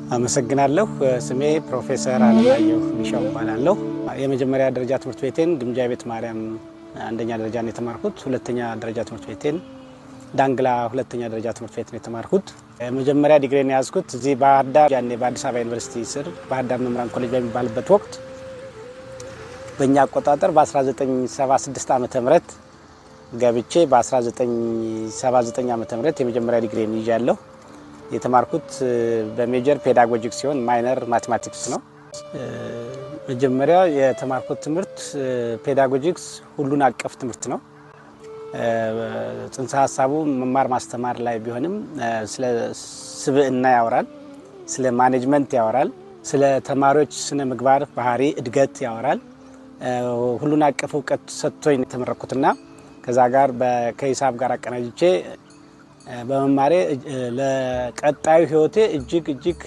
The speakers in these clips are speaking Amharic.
አመሰግናለሁ። ስሜ ፕሮፌሰር አለማየሁ ቢሻው እባላለሁ። የመጀመሪያ ደረጃ ትምህርት ቤቴን ግምጃ ቤት ማርያም አንደኛ ደረጃ ነው የተማርኩት። ሁለተኛ ደረጃ ትምህርት ቤቴን ዳንግላ ሁለተኛ ደረጃ ትምህርት ቤት ነው የተማርኩት። የመጀመሪያ ዲግሪን የያዝኩት እዚህ ባህር ዳር ያኔ በአዲስ አበባ ዩኒቨርሲቲ ስር ባህር ዳር መምህራን ኮሌጅ በሚባልበት ወቅት በእኛ አቆጣጠር በ1976 ዓመተ ምህረት ገብቼ በ1979 ዓመተ ምህረት የመጀመሪያ ዲግሪን ይዣለሁ። የተማርኩት በሜጀር ፔዳጎጂክስ ሲሆን ማይነር ማቴማቲክስ ነው። መጀመሪያ የተማርኩት ትምህርት ፔዳጎጂክስ ሁሉን አቀፍ ትምህርት ነው። ጽንሰ ሀሳቡ መማር ማስተማር ላይ ቢሆንም ስለ ስብዕና ያወራል፣ ስለ ማኔጅመንት ያወራል፣ ስለ ተማሪዎች ስነ ምግባር፣ ባህሪ፣ እድገት ያወራል። ሁሉን አቀፍ እውቀት ሰጥቶኝ የተመረኩትና ከዛ ጋር ከሂሳብ ጋር አቀናጅቼ በመማሬ ለቀጣዩ ሕይወቴ እጅግ እጅግ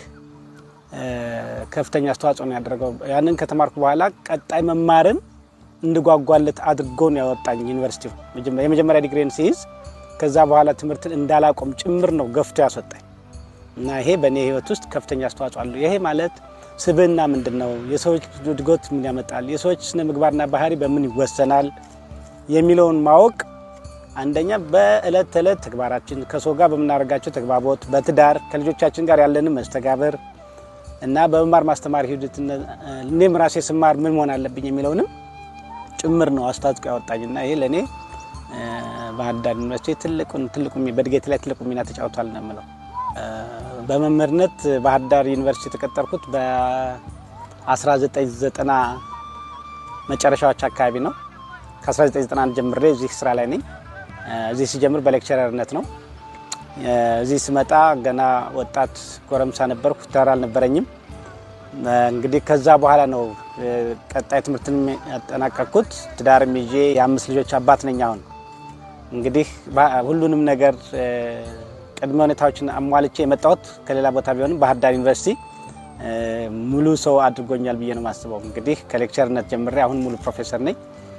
ከፍተኛ አስተዋጽኦ ነው ያደረገው። ያንን ከተማርኩ በኋላ ቀጣይ መማርን እንድጓጓለት አድርጎን ያወጣኝ ዩኒቨርሲቲው የመጀመሪያ ዲግሪን ሲይዝ ከዛ በኋላ ትምህርትን እንዳላቆም ጭምር ነው ገፍቶ ያስወጣኝ እና ይሄ በእኔ ሕይወት ውስጥ ከፍተኛ አስተዋጽኦ አለው። ይሄ ማለት ስብዕና ምንድን ነው፣ የሰዎች እድገት ምን ያመጣል፣ የሰዎች ስነ ምግባርና ባህሪ በምን ይወሰናል የሚለውን ማወቅ አንደኛ በእለት ተዕለት ተግባራችን ከሰው ጋር በምናደርጋቸው ተግባቦት፣ በትዳር ከልጆቻችን ጋር ያለንን መስተጋብር እና በመማር ማስተማር ሂደት እኔም ራሴ ስማር ምን መሆን አለብኝ የሚለውንም ጭምር ነው አስተዋጽኦ ያወጣኝና ይሄ ለእኔ ባህር ዳር ዩኒቨርሲቲ ትልቁን ትልቁ በእድገቴ ላይ ትልቁ ሚና ተጫውቷል ነው የምለው። በመምህርነት ባህር ዳር ዩኒቨርሲቲ የተቀጠርኩት በ1990 መጨረሻዎች አካባቢ ነው። ከ1991 ጀምሬ እዚህ ስራ ላይ ነኝ። እዚህ ሲጀምር በሌክቸረርነት ነው። እዚህ ስመጣ ገና ወጣት ጎረምሳ ነበርኩ፣ ትዳር አልነበረኝም። እንግዲህ ከዛ በኋላ ነው ቀጣይ ትምህርትን ያጠናቀቅኩት። ትዳርም ይዤ የአምስት ልጆች አባት ነኝ። አሁን እንግዲህ ሁሉንም ነገር ቅድመ ሁኔታዎችን አሟልቼ የመጣሁት ከሌላ ቦታ ቢሆንም ባህር ዳር ዩኒቨርሲቲ ሙሉ ሰው አድርጎኛል ብዬ ነው የማስበው። እንግዲህ ከሌክቸርነት ጀምሬ አሁን ሙሉ ፕሮፌሰር ነኝ።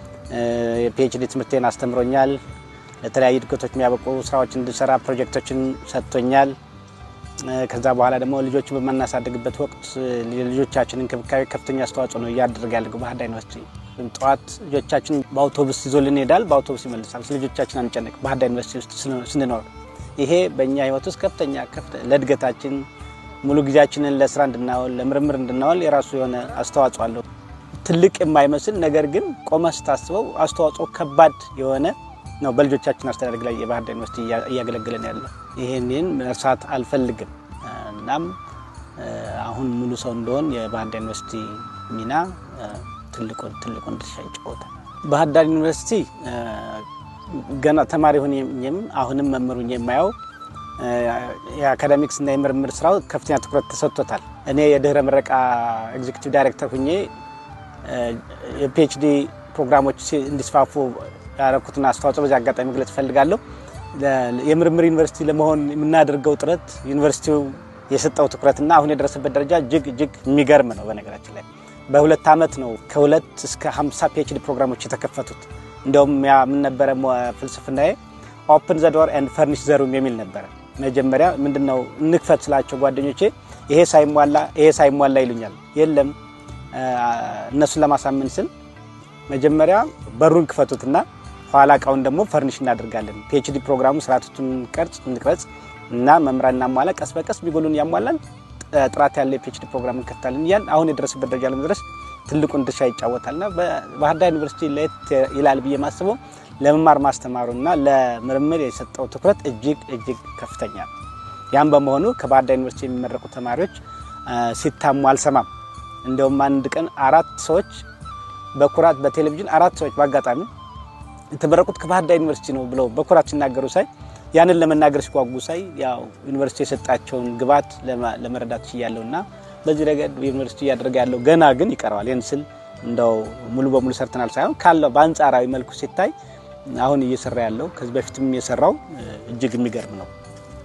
የፒኤችዲ ትምህርቴን አስተምሮኛል። ለተለያዩ እድገቶች የሚያበቁ ስራዎች እንድሰራ ፕሮጀክቶችን ሰጥቶኛል። ከዛ በኋላ ደግሞ ልጆችን በማናሳድግበት ወቅት የልጆቻችን እንክብካቤ ከፍተኛ አስተዋጽኦ ነው እያደረገ ያለው ባህር ዳር ዩኒቨርሲቲ። ጠዋት ልጆቻችን በአውቶቡስ ይዞልን ይሄዳል፣ በአውቶቡስ ይመልሳል። ስለ ልጆቻችን አንጨነቅ ባህር ዳር ዩኒቨርሲቲ ውስጥ ስንኖር። ይሄ በእኛ ህይወት ውስጥ ከፍተኛ ለእድገታችን ሙሉ ጊዜያችንን ለስራ እንድናወል ለምርምር እንድናወል የራሱ የሆነ አስተዋጽኦ አለው። ትልቅ የማይመስል ነገር ግን ቆመ ስታስበው አስተዋጽኦ ከባድ የሆነ ነው። በልጆቻችን አስተዳደግ ላይ የባህር ዳር ዩኒቨርሲቲ እያገለገለን ያለ ይህንን መርሳት አልፈልግም። እናም አሁን ሙሉ ሰው እንደሆን የባህር ዳር ዩኒቨርሲቲ ሚና ትልቁን ትልቁን ድርሻ ይጫወታል። ባህር ዳር ዩኒቨርሲቲ ገና ተማሪ ሆኜም አሁንም መምህር ሆኜ የማየው የአካዳሚክስ እና የምርምር ስራው ከፍተኛ ትኩረት ተሰጥቶታል። እኔ የድህረ ምረቃ ኤግዚኪቲቭ ዳይሬክተር ሁኜ የፒኤችዲ ፕሮግራሞች እንዲስፋፉ ያደረኩትን አስተዋጽኦ በዚህ አጋጣሚ መግለጽ እፈልጋለሁ። የምርምር ዩኒቨርሲቲ ለመሆን የምናደርገው ጥረት ዩኒቨርሲቲው የሰጠው ትኩረትና አሁን የደረሰበት ደረጃ እጅግ እጅግ የሚገርም ነው። በነገራችን ላይ በሁለት ዓመት ነው ከሁለት እስከ 50 ፒኤችዲ ፕሮግራሞች የተከፈቱት። እንዲያውም ያ ምን ነበረ ፍልስፍናዬ ኦፕን ዘ ዶር ኤንድ ፈርኒሽ ዘ ሩም የሚል ነበረ። መጀመሪያ ምንድነው እንክፈት ስላቸው ጓደኞቼ ይሄ ሳይሟላ ይሄ ሳይሟላ ይሉኛል። የለም እነሱን ለማሳመን ስል መጀመሪያ በሩን ክፈቱትና ኋላ እቃውን ደግሞ ፈርኒሽ እናደርጋለን። ፒኤችዲ ፕሮግራሙ ስርዓቶችን ቀርጽ እንቅረጽ እና መምራን እናሟላ፣ ቀስ በቀስ ቢጎሉን ያሟላል፣ ጥራት ያለ የፒኤችዲ ፕሮግራም እንከፍታለን እያልን አሁን የደረሰበት ደረጃ ለመድረስ ትልቁን ድርሻ ይጫወታልና ባህር ዳር ዩኒቨርሲቲ ለየት ይላል ብዬ ማስበው ለመማር ማስተማሩና ለምርምር የሰጠው ትኩረት እጅግ እጅግ ከፍተኛ ነው። ያም በመሆኑ ከባህር ዳር ዩኒቨርሲቲ የሚመረቁ ተማሪዎች ሲታሙ አልሰማም። እንዲያውም አንድ ቀን አራት ሰዎች በኩራት በቴሌቪዥን አራት ሰዎች በአጋጣሚ የተመረቁት ከባህር ዳር ዩኒቨርሲቲ ነው ብለው በኩራት ሲናገሩ ሳይ ያንን ለመናገር ሲጓጉ ሳይ ያው ዩኒቨርሲቲ የሰጣቸውን ግብዓት ለመረዳት ችያለሁ እና በዚህ ረገድ ዩኒቨርሲቲ እያደረገ ያለው ገና ግን ይቀረዋል። ይህን ስል እንደው ሙሉ በሙሉ ሰርተናል ሳይሆን ካለው በአንጻራዊ መልኩ ሲታይ አሁን እየሰራ ያለው ከዚህ በፊትም የሰራው እጅግ የሚገርም ነው።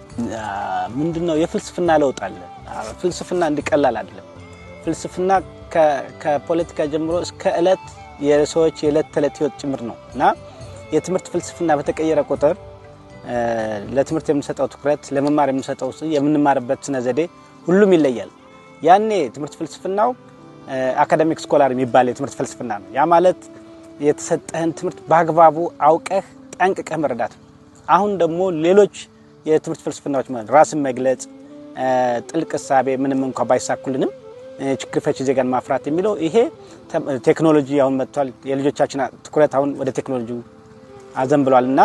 ምንድን ነው የፍልስፍና ለውጥ አለ። ፍልስፍና እንዲቀላል አይደለም። ፍልስፍና ከፖለቲካ ጀምሮ እስከ እለት የሰዎች የዕለት ተዕለት ህይወት ጭምር ነው እና የትምህርት ፍልስፍና በተቀየረ ቁጥር ለትምህርት የምንሰጠው ትኩረት፣ ለመማር የምንሰጠው የምንማርበት ስነ ዘዴ ሁሉም ይለያል። ያኔ ትምህርት ፍልስፍናው አካዳሚክ ስኮላር የሚባል የትምህርት ፍልስፍና ነው። ያ ማለት የተሰጠህን ትምህርት በአግባቡ አውቀህ ጠንቅቀህ መረዳት ነው። አሁን ደግሞ ሌሎች የትምህርት ፍልስፍናዎች ማለት ራስን መግለጽ፣ ጥልቅ እሳቤ ምንም እንኳ ባይሳኩልንም ችግር ፈቺ ዜጋን ማፍራት የሚለው ይሄ ቴክኖሎጂ አሁን መጥቷል። የልጆቻችን ትኩረት አሁን ወደ ቴክኖሎጂ አዘንብሏል እና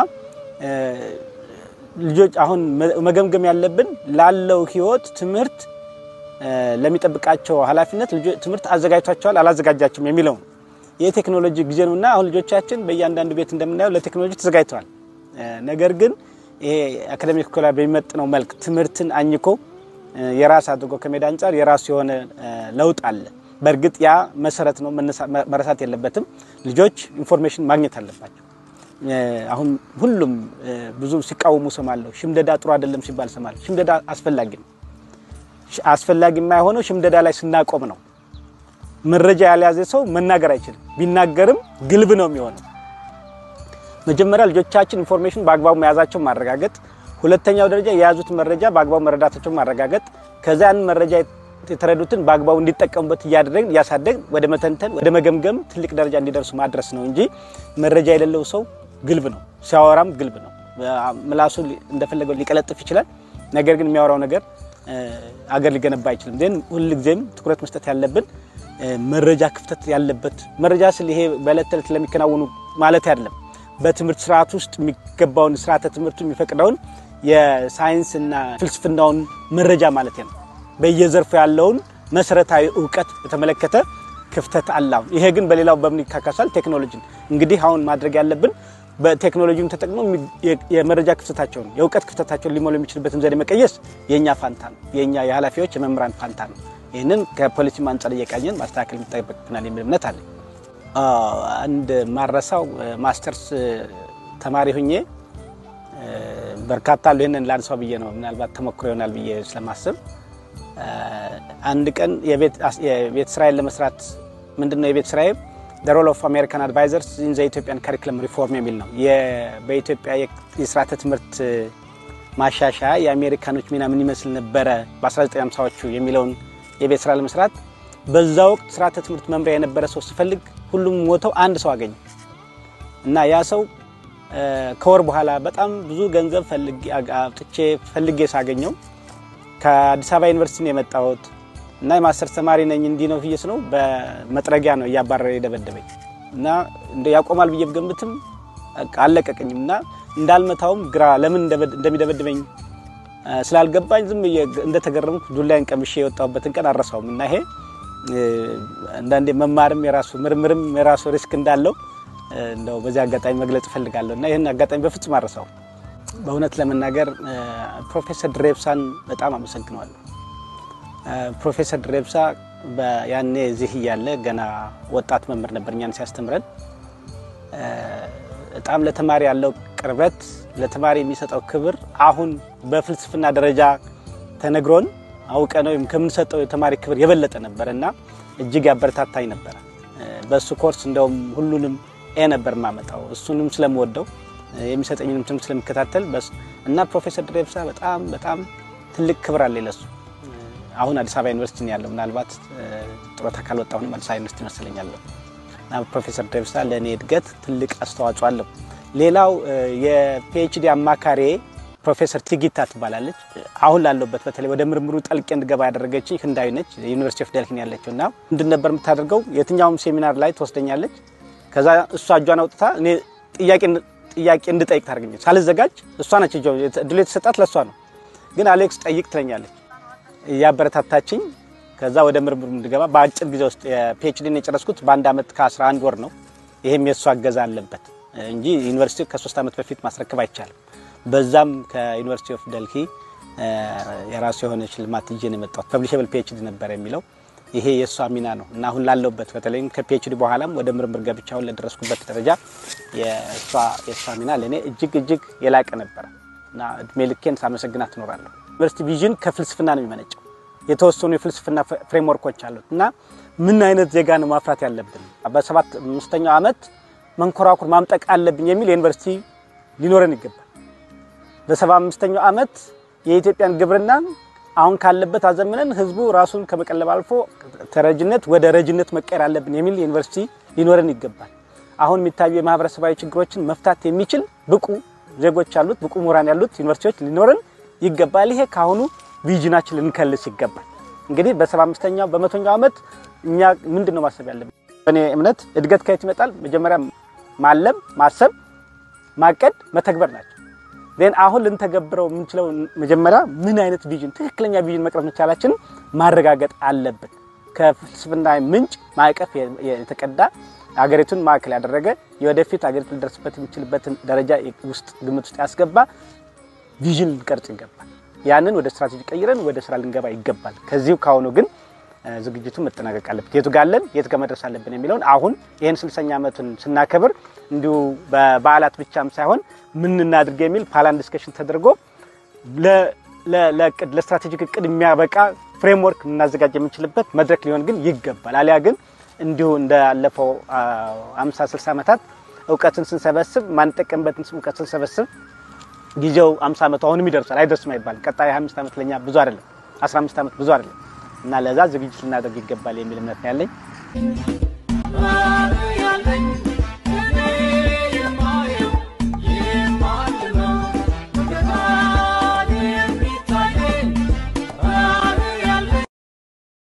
ልጆች አሁን መገምገም ያለብን ላለው ህይወት ትምህርት ለሚጠብቃቸው ኃላፊነት ትምህርት አዘጋጅቷቸዋል አላዘጋጃቸውም የሚለው ነው። የቴክኖሎጂ ጊዜ ነው እና አሁን ልጆቻችን በእያንዳንዱ ቤት እንደምናየው ለቴክኖሎጂ ተዘጋጅተዋል። ነገር ግን ይሄ አካዳሚክ ኮላ በሚመጥነው መልክ ትምህርትን አኝኮ የራስ አድርጎ ከሜዳ አንጻር የራሱ የሆነ ለውጥ አለ። በእርግጥ ያ መሰረት ነው፣ መረሳት የለበትም። ልጆች ኢንፎርሜሽን ማግኘት አለባቸው። አሁን ሁሉም ብዙ ሲቃወሙ ሰማለሁ። ሽምደዳ ጥሩ አይደለም ሲባል ሰማለሁ። ሽምደዳ አስፈላጊ ነው። አስፈላጊ የማይሆነው ሽምደዳ ላይ ስናቆም ነው። መረጃ ያልያዘ ሰው መናገር አይችልም። ቢናገርም ግልብ ነው የሚሆነው። መጀመሪያ ልጆቻችን ኢንፎርሜሽን በአግባቡ መያዛቸው ማረጋገጥ፣ ሁለተኛው ደረጃ የያዙትን መረጃ በአግባቡ መረዳታቸው ማረጋገጥ፣ ከዚያ ያንን መረጃ የተረዱትን በአግባቡ እንዲጠቀሙበት እያደረግን እያሳደግን ወደ መተንተን ወደ መገምገም ትልቅ ደረጃ እንዲደርሱ ማድረስ ነው እንጂ መረጃ የሌለው ሰው ግልብ ነው፣ ሲያወራም ግልብ ነው። ምላሱ እንደፈለገው ሊቀለጥፍ ይችላል። ነገር ግን የሚያወራው ነገር አገር ሊገነባ አይችልም። ግን ሁልጊዜም ትኩረት መስጠት ያለብን መረጃ ክፍተት ያለበት መረጃ ስል ይሄ በዕለት ተዕለት ለሚከናወኑ ማለት አይደለም። በትምህርት ስርዓት ውስጥ የሚገባውን ስርዓተ ትምህርቱ የሚፈቅደውን የሳይንስና ፍልስፍናውን መረጃ ማለት ነው። በየዘርፉ ያለውን መሰረታዊ እውቀት በተመለከተ ክፍተት አላው። ይሄ ግን በሌላው በምን ይካካሳል? ቴክኖሎጂን እንግዲህ አሁን ማድረግ ያለብን በቴክኖሎጂውን ተጠቅሞ የመረጃ ክፍተታቸውን የእውቀት ክፍተታቸውን ሊሞሉ የሚችልበትን ዘዴ መቀየስ የእኛ ፋንታ ነው። የእኛ የኃላፊዎች የመምህራን ፋንታ ነው። ይህንን ከፖሊሲ አንጻር እየቃኘን ማስተካከል የሚጠበቅብናል የሚል እምነት አለ። አንድ ማረሳው ማስተርስ ተማሪ ሁኜ በርካታ አሉ። ይህንን ላንሳው ብዬ ነው ምናልባት ተሞክሮ ይሆናል ብዬ ስለማስብ አንድ ቀን የቤት ስራዬን ለመስራት ምንድን ነው የቤት ስራዬ ሮል ኦፍ አሜሪካን አድቫይዘርስ ኢን ዘ ኢትዮጵያን ካሪክለም ሪፎርም የሚል ነው። በኢትዮጵያ የስርዓተ ትምህርት ማሻሻያ የአሜሪካኖች ሚና ምን ይመስል ነበረ በ1950ዎቹ የሚለውን የቤት ስራ ለመስራት በዛ ወቅት ስርዓተ ትምህርት መምሪያ የነበረ ሰው ስፈልግ ሁሉም ሞተው አንድ ሰው አገኘ እና ያ ሰው ከወር በኋላ በጣም ብዙ ገንዘብ አውጥቼ ፈልጌ ሳገኘው ከአዲስ አበባ ዩኒቨርሲቲ ነው የመጣሁት እና የማስተር ተማሪ ነኝ እንዲህ ነው ብዬ ነው በመጥረጊያ ነው እያባረረ የደበደበኝ እና ያቆማል ብዬ ብገምትም አልለቀቀኝም እና እንዳልመታውም ግራ ለምን እንደሚደበድበኝ ስላልገባኝ ዝም እንደተገረምኩ ዱላይን ቀምሼ የወጣሁበትን ቀን አረሳውም እና ይሄ አንዳንዴ መማርም የራሱ ምርምርም የራሱ ሪስክ እንዳለው እንደው በዚህ አጋጣሚ መግለጽ እፈልጋለሁ እና ይህን አጋጣሚ በፍጹም አረሳው። በእውነት ለመናገር ፕሮፌሰር ድሬብሳን በጣም አመሰግነዋለሁ። ፕሮፌሰር ድሬብሳ ያኔ እዚህ እያለ ገና ወጣት መምህር ነበር እኛን ሲያስተምረን በጣም ለተማሪ ያለው ቅርበት፣ ለተማሪ የሚሰጠው ክብር አሁን በፍልስፍና ደረጃ ተነግሮን አውቀ ነው ወይም ከምንሰጠው የተማሪ ክብር የበለጠ ነበር እና እጅግ ያበረታታኝ ነበረ። በእሱ ኮርስ እንደውም ሁሉንም ኤ ነበር የማመጣው እሱንም ስለምወደው የሚሰጠኝንም ትምህርት ስለሚከታተል እና ፕሮፌሰር ድሬብሳ በጣም በጣም ትልቅ ክብር አለ ለሱ። አሁን አዲስ አበባ ዩኒቨርሲቲ ነው ያለው። ምናልባት ጡረታ ካልወጣሁንም አዲስ አበባ ዩኒቨርሲቲ ይመስለኛለሁ። እና ፕሮፌሰር ድሬብሳ ለእኔ እድገት ትልቅ አስተዋጽኦ አለው። ሌላው የፒኤችዲ አማካሪ ፕሮፌሰር ቲጊታ ትባላለች። አሁን ላለሁበት በተለይ ወደ ምርምሩ ጠልቄ እንድገባ ያደረገችኝ ህንዳዊ ነች። ዩኒቨርሲቲ ኦፍ ደልሂ ያለችው እና ምንድን ነበር የምታደርገው? የትኛውም ሴሚናር ላይ ትወስደኛለች። ከዛ እሷ እጇን አውጥታ እኔ ጥያቄ እንድጠይቅ ታደርገኛለች። ሳልዘጋጅ እሷ ነች እድሉ የተሰጣት ለእሷ ነው። ግን አሌክስ ጠይቅ ትለኛለች እያበረታታችኝ ከዛ ወደ ምርምሩ እንድገባ በአጭር ጊዜ ውስጥ የፒኤችዲን የጨረስኩት በአንድ ዓመት ከ11 ወር ነው። ይህም የእሱ አገዛ አለበት እንጂ ዩኒቨርሲቲ ከሶስት ዓመት በፊት ማስረከብ አይቻልም። በዛም ከዩኒቨርሲቲ ኦፍ ደልሂ የራሱ የሆነ ሽልማት ይዤ ነው የመጣሁት። ፐብሊሸብል ፒኤችዲ ነበር የሚለው ይሄ የእሷ ሚና ነው እና አሁን ላለሁበት በተለይም ከፒኤችዲ በኋላም ወደ ምርምር ገብቻውን ለደረስኩበት ደረጃ የእሷ ሚና ለእኔ እጅግ እጅግ የላቀ ነበረ እና እድሜ ልኬን ሳመሰግናት ትኖራለሁ። ዩኒቨርሲቲ ቪዥን ከፍልስፍና ነው የሚመነጨው። የተወሰኑ የፍልስፍና ፍሬምወርኮች አሉት እና ምን አይነት ዜጋ ነው ማፍራት ያለብን፣ በሰባት አምስተኛው ዓመት መንኮራኩር ማምጠቅ አለብኝ የሚል የዩኒቨርሲቲ ሊኖረን ይገባል። በሰባ አምስተኛው ዓመት የኢትዮጵያን ግብርና አሁን ካለበት አዘምነን ህዝቡ ራሱን ከመቀለብ አልፎ ተረጅነት ወደ ረጅነት መቀየር አለብን የሚል ዩኒቨርሲቲ ሊኖረን ይገባል። አሁን የሚታዩ የማህበረሰባዊ ችግሮችን መፍታት የሚችል ብቁ ዜጎች ያሉት ብቁ ምሁራን ያሉት ዩኒቨርሲቲዎች ሊኖረን ይገባል። ይሄ ከአሁኑ ቪዥናችን ልንከልስ ይገባል። እንግዲህ በሰባ አምስተኛው በመቶኛው ዓመት እኛ ምንድን ነው ማሰብ ያለብን? በእኔ እምነት እድገት ከየት ይመጣል? መጀመሪያ ማለም፣ ማሰብ፣ ማቀድ፣ መተግበር ናቸው። ዜን አሁን ልንተገብረው የምንችለው መጀመሪያ ምን አይነት ቪዥን ትክክለኛ ቪዥን መቅረብ መቻላችንን ማረጋገጥ አለብን። ከፍልስፍና ምንጭ ማዕቀፍ የተቀዳ አገሪቱን ማዕከል ያደረገ የወደፊት አገሪቱ ሊደርስበት የሚችልበትን ደረጃ ውስጥ ግምት ውስጥ ያስገባ ቪዥን ልንቀርጽ ይገባል። ያንን ወደ ስትራቴጂ ቀይረን ወደ ስራ ልንገባ ይገባል። ከዚሁ ካሁኑ ግን ዝግጅቱ መጠናቀቅ አለበት። የቱ ጋለን የት ጋር መድረስ አለብን የሚለውን አሁን ይህን ስልሳኛ ዓመቱን ስናከብር እንዲሁ በበዓላት ብቻም ሳይሆን ምን እናድርግ የሚል ፓላን ዲስከሽን ተደርጎ ለእቅድ ለስትራቴጂክ እቅድ የሚያበቃ ፍሬምወርክ ልናዘጋጅ የምንችልበት መድረክ ሊሆን ግን ይገባል። አሊያ ግን እንዲሁ እንዳለፈው አምሳ ስልሳ ዓመታት እውቀትን ስንሰበስብ ማንጠቀምበትን እውቀት ስንሰበስብ ጊዜው አምሳ ዓመቱ አሁንም ይደርሳል አይደርስም አይባልም። ቀጣይ 25 ዓመት ለኛ ብዙ አይደለም፣ 15 ዓመት ብዙ አይደለም እና ለዛ ዝግጅት ልናደርግ ይገባል የሚል እምነት ነው ያለኝ።